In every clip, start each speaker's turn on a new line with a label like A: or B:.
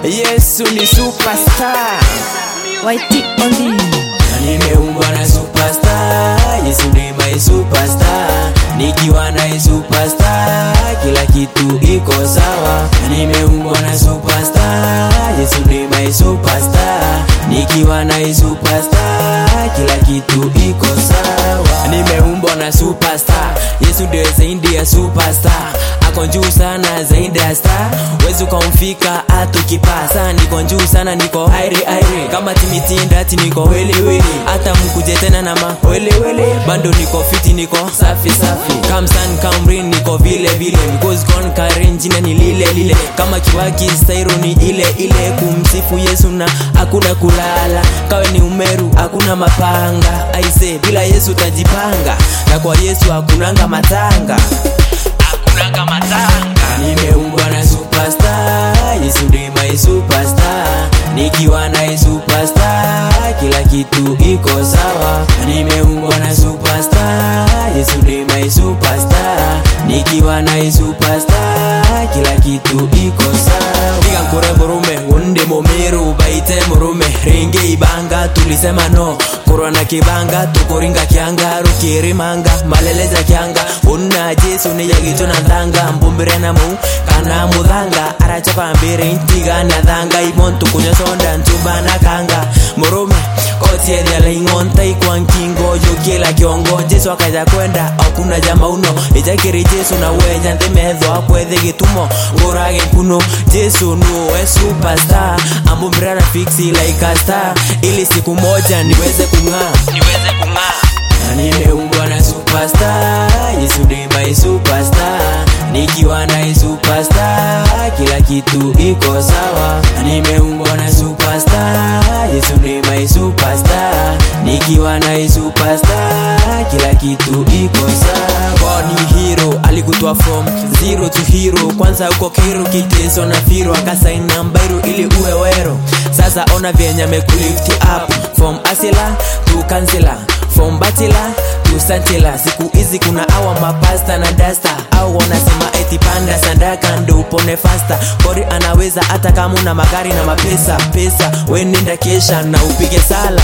A: Yesu ni superstar
B: Whitey on the
A: nimeumbwa na superstar Yesu ni my superstar nikiwa na superstar kila kitu iko sawa nimeumbwa na superstar Yesu ni my superstar nikiwa na superstar kila kitu iko sawa nimeumbwa na superstar Yesu ndio zaidi ya superstar ako juu sana zaidi ya star wezi ukamfika hata ukipasa niko juu sana niko airi airi kama timitindati niko welewele hata mkuje tena na mawelewele bando niko fiti niko safi safi kamsan kamrin niko vile vile because gone karen jina ni lile lile kama kiwaki stairo ni ile ile kumsifu yesu na hakuna kulala kawe ni umeru hakuna mapanga aise bila yesu utajipanga na kwa yesu hakunanga matanga hakunanga matanga nimeumbwa na superstar yesu ndiye my superstar nikiwa na superstar kila kitu iko sawa nimeumbwa na superstar yesu ndiye my superstar nikiwa na superstar kila kitu iko sawa piga nkure murume unde mumiru baite murume ringe ibanga tulisema no kurwa na kibanga tukuringa kyanga rukirimanga maleleza kyanga unna jesu niyagito na ndanga mbumbire na mu kana muthanga arachapa mbere ntiga na thanga imon tukunya sonda ntumba na kanga murume kotiethia ingonta ikwa nkingo yukila kiongo jesu akaja kwenda akuna jama uno ijakiri jesu na wenya nthimethwa akwethi gitumo ngurage nkuno jesu nuwe superstar ambumbira na fixi like a star ili siku moja niweze kung'aa niweze kung'aa na nimeumbwa na superstar yesu ndiye my superstar nikiwa na superstar kila kitu iko sawa na nimeumbwa na superstar yesu ndiye my superstar nikiwa na superstar kila kitu iko sawa God ni hero alikutoa from zero to hero kwanza uko kero kiteso na firo akasaina mbairu ili uwe wero sasa ona vyenye amekulift up from asila to kansela from bachelor to santela siku hizi kuna awa mapasta na dasta au wanasema eti panda sandaka ndo upone fasta kori anaweza hata kama una magari na mapesa pesa wenenda kesha na upige sala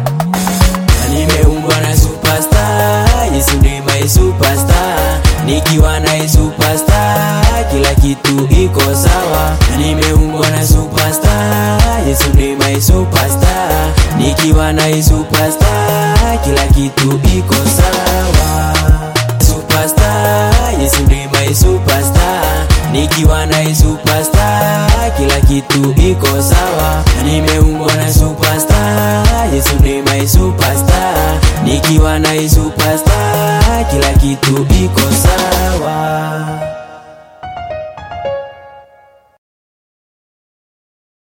A: na nimeumbwa na superstar yesu ndiye my superstar nikiwa na superstar kila kitu iko sawa na nimeumbwa na superstar yesu ndiye my superstar nikiwa na superstar kila kitu iko sawa superstar yesu ndiye my superstar nikiwa na superstar kila kitu iko sawa na nimeumbwa na superstar yesu ndiye my superstar nikiwa na superstar kila kitu iko sawa